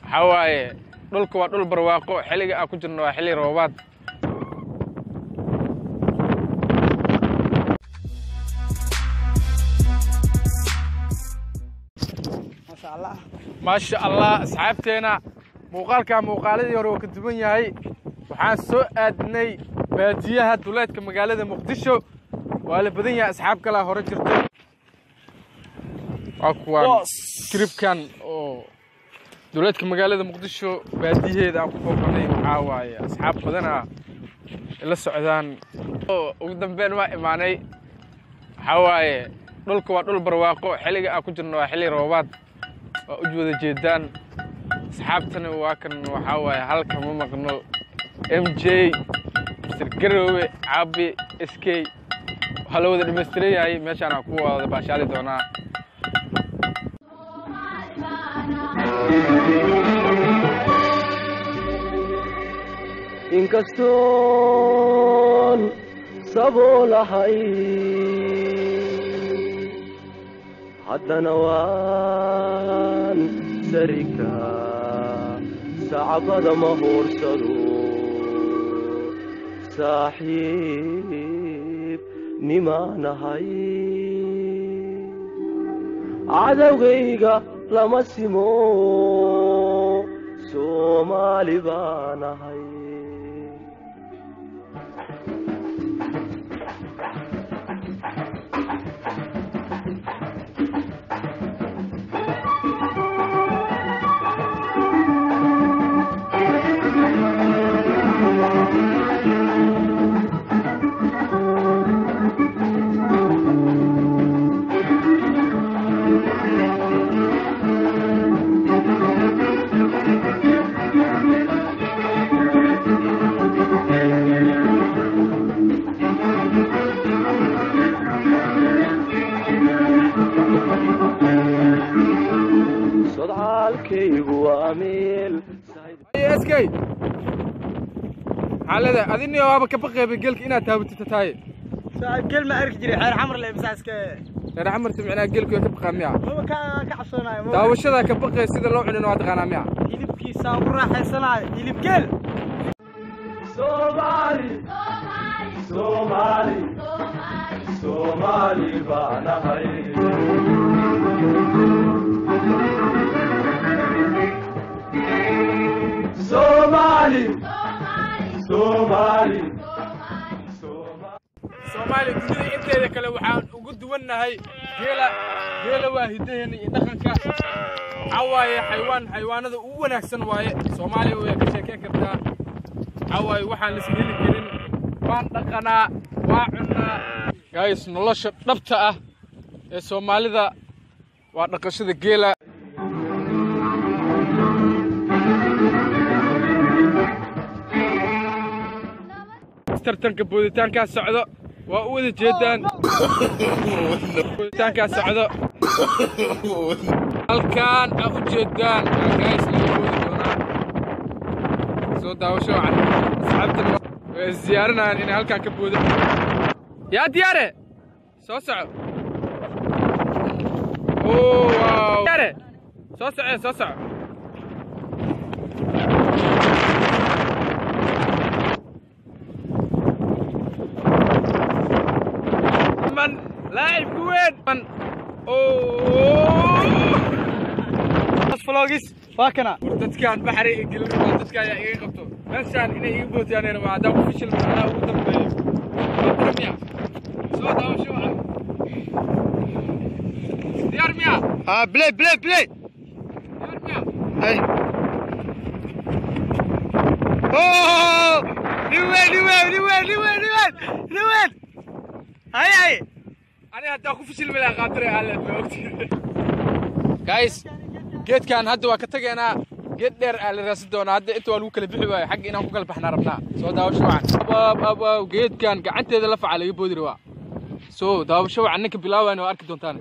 waxaa waaye dhulka waa dhul barwaaqo xilliga aan ku jirno waa xilli roobaad maasha allah asxaabteena muuqaalkaa muuqaaladii hore oo ka duwan yahay waxaan soo aadnay baadiyaha duleedka magaalada muqdisho waa la badan yahay asxaab kalaa hore jirto waa kuwaan kiribkan oo duleedka magaalada muqdisho baadiyaheeda aan ku booqanay waxaa waaye asxaab badan ah la socdaan ugu dambeyn waa imaanay waxaa waaye dhulka waa dhul barwaaqo xilliga aan ku jirno waa xilli roobaad waa u wada jeedaan asxaabtana waa kan waxaa waaye halka ma maqno m j mr garoowe caabi s k waxaa la wada dhamaystiran yahay meeshaan aan ku wada baashaali doonaa inkastoon saboolahay haddana waan sarika sacbada ma hoorsado saaxiib nimaanahay cadowgayga lama simo soomaali baanahay sodcaalkaygu waa meel sk xaalada adini waaba ka baqeeba gelka inaad taabatita taaye saaxiib gel ma arki jiray xeer xamar le masaaska reer xamarta micnaa gelku way ka baqaa miya maba ka ka cabsoonayo maba daawashada ka baqee sida loo cunino waa taqaanaa miya hilibkiisa ugu raaxaysanayo hilib gel Somali, Somali, Somali baanahay. Somali, Somali, soomaaliya dunida inteeda kale waxaan ugu duwannahay geela geela waa hidaheena iyo dhaqanka waxaa waaye xaywaan xaywaanada ugu wanaagsan waaye soomaaliya way ka sheekeen kartaa waxaa waaye waxaan la isheeli karin waan dhaqanaa waa cunnaa gays nolosha dhabta ah ee soomaalida waa dhaqashada geela tartanka booditaankaa socdo waa u wada jeedaan booditaankaa socdo halkaan aa u jeedaan gays laga boodi doonaa soo daawasho wacan asxaabtana way isdiyaarinayaan inay halkaan ka boodo yaa diyaare soo soco oo waaw diyaare soo soce soo soco من لاعب وين من اوه flogis waa kana dadkaan baxri gelin dadka ayaa iga qabto meeshaan inay iga bootiyaan ma haddaan ku fishil macnaha ugu dambeeyo waa miya soo daawasho wacan diyaar miya ha play play play diyaar miya hay oh niwe niwe niwe niwe niwe niwe hay hay aniga haddaan ku fishil mala qaatire alle ma ogti guys geedkan hadda waa ka tageynaa geed dheer aa la raasi doonaa hadda inta waa lagu kala bixi waayo xagga inaan ku kala baxnaa rabnaa soo daawasho wacan abaab abaab geedkan gacanteeda la faca laga boodi rabaa soo daawasho wacan ninka bilaabayna waa arki doontaan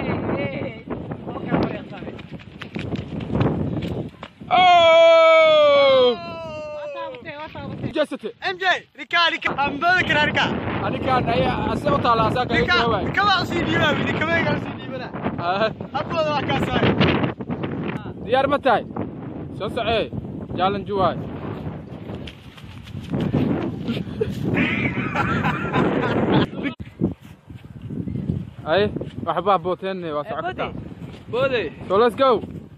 Oh! Jasate. mj ninka ninka ambada kana ninka Anikaan ayaa ase u taala asaa kaga ninka jawaabay. kama usii dhiibaa ninka ma usii dhiibana Ah, habooda waa kaa saari Diyaar ma tahay? soo socee challenge waay ay waxbaa booteenne waa soco kartaa boode so let's go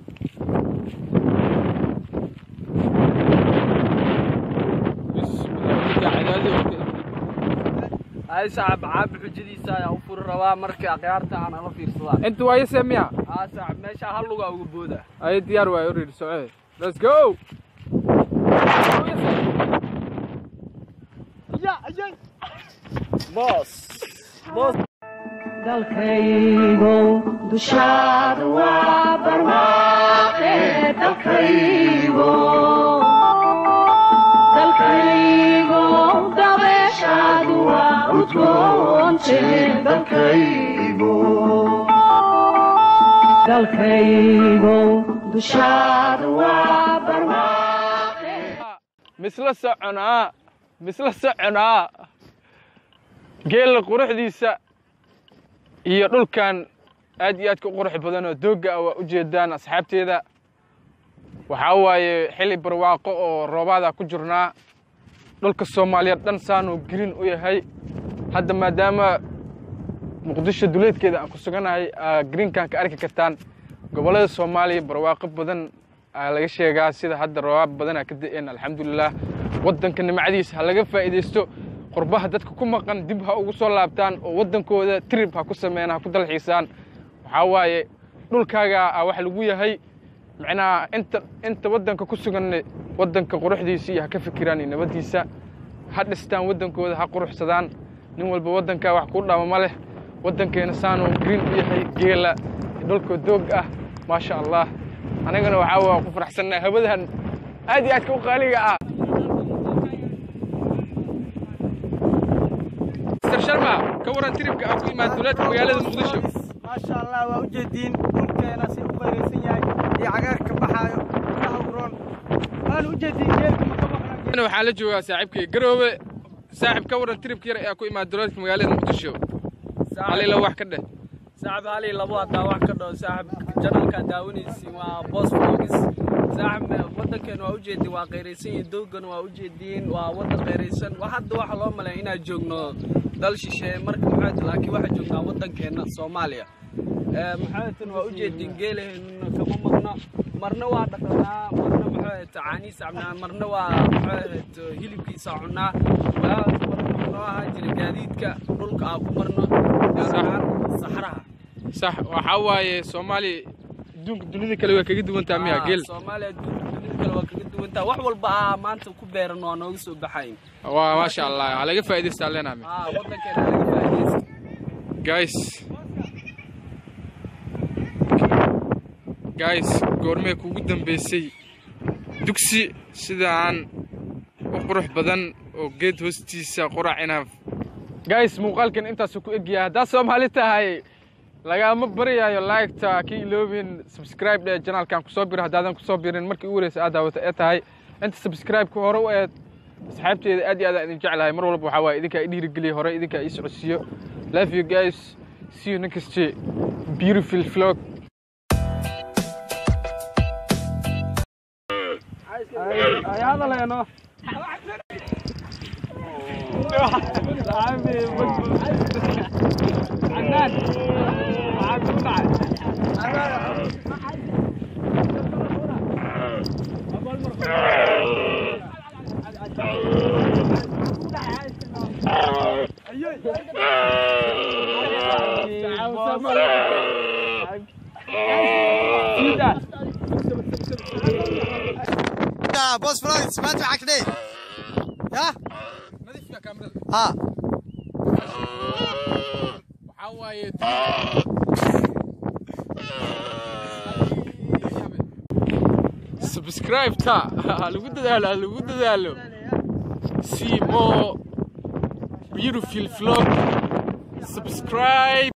ay saaxib caabi xujadiisa ayaa u furi rabaa marka akhyaarta aan ala fiirsadaan inta waa yase miya aa saaxib meesha hal lugaa uga booda ay diyaar waay already socee let's go boos boos dalkaygow dushaada waa barwaaqe dalkaygow dalkaygow dabeeshaadu waa udgoonte dalkaygow dalkaygow dushaada waa barwaaqe misla soconaa misla soconaa geela quruxdiisa iyo dhulkan aad iyo aadka u qurux badan oo doogga ah waa u jeedaan asxaabteeda waxaa waaye xili barwaaqo oo roobaada ku jirnaa dhulka soomaaliyeed dhan saanuu green u yahay hadda maadaama muqdisho duleedkeeda aan ku suganahay aa greenkan ka arki kartaan gobollada soomaaliya barwaaqo badan aa laga sheegaa sida hadda roobaab badan aa ka da'een alxamdulilah waddanka nimcadiisa ha laga faa'iidaysto qurbaha dadka ku maqan dib ha ugu soo laabtaan oo waddankooda trib ha ku sameeyaan ha ku dalxiisaan waxaa waaye dhulkaaga aa wax lagu yahay macnaha inta inta waddanka ku sugan waddanka quruxdiisa iyo ha ka fikiraan iyo nabaddiisa ha dhistaan waddankooda ha quruxsadaan nin walba waddankaa wax kuu dhama ma leh waddankeena saanuu green u yahay geela dhulka doog ah maasha allah anagana waxaa waa ku faraxsannaa hawadahan aad iyo aadka u qaaliga ah Mr. Sharma ka waran tribka aan ku imaan duleedka magaalada muqdisho maasha allah waa ujeediin dhulkeena si u qayraysan yahay iyo cagaarka baxaayo ilaha uroon waan ujeediin geelka maka maqnaa Ana waxaa la joogaa saaxiibkay garoobe saaxiib ka waran tribka yar ee aan ku imaan duleedka magaalada muqdisho halila wax ka dheh saaxib hal iyo labo haddaa wax ka dhaho saaxib janalkaa daawanaysiin waa boos vlogs saaxib waddankeena waa ujeediin waa qayraysan iyo doogana waa ujeediin waa waddan qayraysan wa hadda waxaa loo maleeya inaan joogno dal shisheeye marka maxaa laakiin waxaa joognaa waddankeena soomaaliya maxaatan waa ujeediin geelaheenuna kama maqno marna waa dhaqanaa marna maxaa caaniisa cabnaa marna waa maxaa hilibkiisa cunaa waa marna noo ahaa jira gaadiidka dhulka aan ku marno gaar ahaan saxraha sax waxaa waaye soomaaliya adduunka dunida kale waa kaga duwantaa miya geel soomaaliya adduunka dunida kale waa kaga duwantaa wax walba aa maanta ku beeran waa nooga soo baxayn waa maasha allah ha laga faa'iidaystaa leenahay aa waddankeena laga faa'iidaysta guys guys goormee kugu dambeysay dugsi sidaan u qurux badan oo geed hoostiisa qurac inaaf guys muuqaalkan intaasuu ku egyahay haddaa soomaali tahay lagaama baryayo liketa ka iloobin subscribe dhe janaalkan kusoo biro haddaadan kusoo birin markii ugu horeysa aad daawata ee tahay inta subscribe-ka hore u eed asxaabteeda aad iyo aad aan idin jeclahay mar walba waxaa waaye idinkaa i dhiirigeliya hore idinkaa ii socodsiiyo love you guys see you next beautiful vlog ay hadaleeno boos vlogs maanta waxaa ka dheh ya ha waxaa waaye subscribe ta ha lagu dadaalo ha lagu dadaalo see more beautiful vlog subscribe